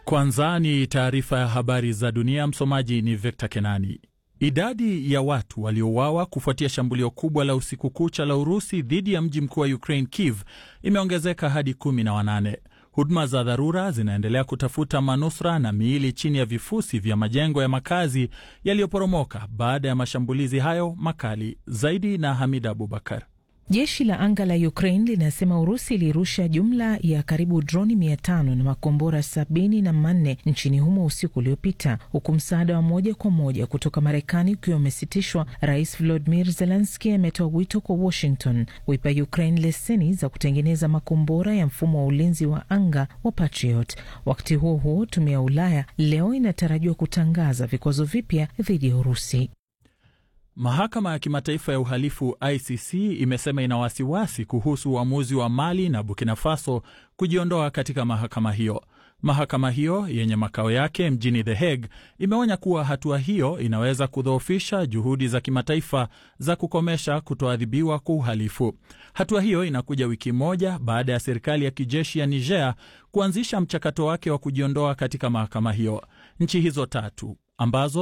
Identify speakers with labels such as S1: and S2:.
S1: Kwanza ni taarifa ya habari za dunia. Msomaji ni Victor Kenani. Idadi ya watu waliouawa kufuatia shambulio kubwa la usiku kucha la Urusi dhidi ya mji mkuu wa Ukraine, Kiev, imeongezeka hadi kumi na wanane. Huduma za dharura zinaendelea kutafuta manusura na miili chini ya vifusi vya majengo ya makazi yaliyoporomoka baada ya mashambulizi hayo makali. Zaidi na Hamida Abubakar.
S2: Jeshi la anga la Ukraine linasema Urusi ilirusha jumla ya karibu droni mia tano na makombora sabini na manne nchini humo usiku uliopita, huku msaada wa moja kwa moja kutoka Marekani ukiwa umesitishwa. Rais Volodimir Zelenski ametoa wito kwa Washington kuipa Ukraine leseni za kutengeneza makombora ya mfumo wa ulinzi wa anga wa Patriot. Wakati huo huo, tume ya Ulaya leo inatarajiwa kutangaza vikwazo vipya dhidi ya Urusi.
S1: Mahakama ya Kimataifa ya Uhalifu ICC imesema ina wasiwasi kuhusu uamuzi wa Mali na Burkina Faso kujiondoa katika mahakama hiyo. Mahakama hiyo yenye makao yake mjini The Hague imeonya kuwa hatua hiyo inaweza kudhoofisha juhudi za kimataifa za kukomesha kutoadhibiwa kwa uhalifu. Hatua hiyo inakuja wiki moja baada ya serikali ya kijeshi ya Niger kuanzisha mchakato wake wa kujiondoa katika mahakama hiyo. Nchi hizo tatu ambazo